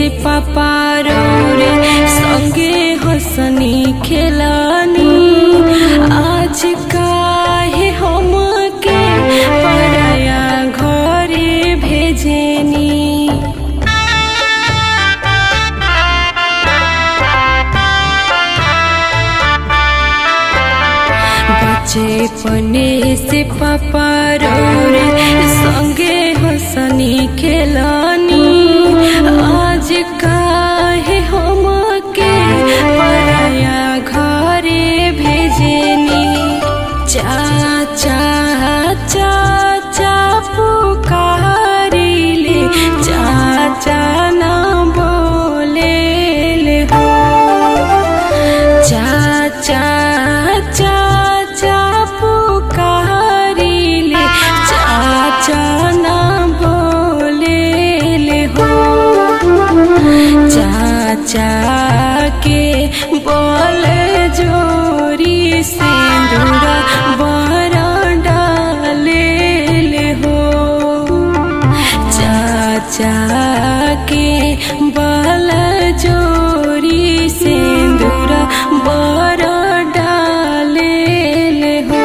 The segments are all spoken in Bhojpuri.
से पापा रे संगे हंसनी खेलानी आज काहे हमके पराया घरे भेजेनी बचपने से पापा रे संगे हंसनी खेलानी आज काहे हमके पराया घरे भेजेनी चाचा चाचा पुकारिले चाचा ना बोले ले हो चाचा चाचा पुकारिले चाचा ना बोले ले हो चाचा के बोल जोरी सिंदूरा बड़ा डाले ले हो चाचा के बल जोरी सिंदूरा बड़ा डाले ले हो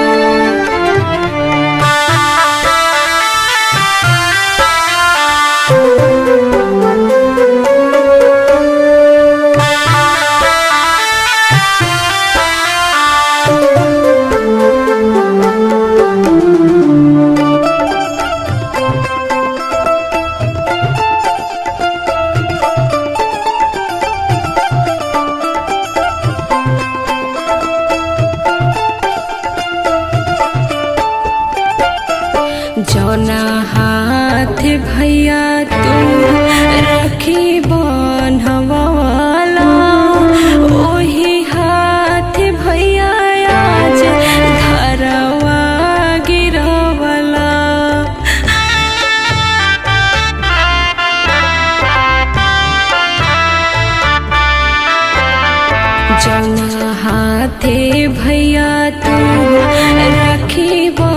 जौना हाथ भैया तू रखी बनवाला ओही हाथ भैया आज धरवा गिरवला जौना हाथे भैया तू राखी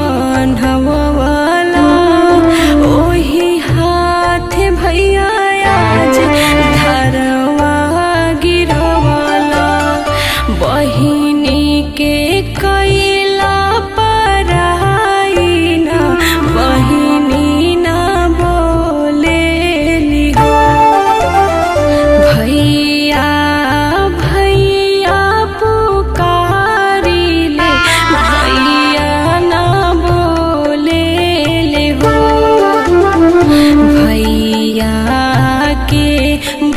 बनवाला ओही हाथ भैया आज धरवा गिरवाला बहिनी के कैला पराई ना बहिनी ना बोले लिहो भैया भैया पुकारिले भैया ना बोले ले हो भैया के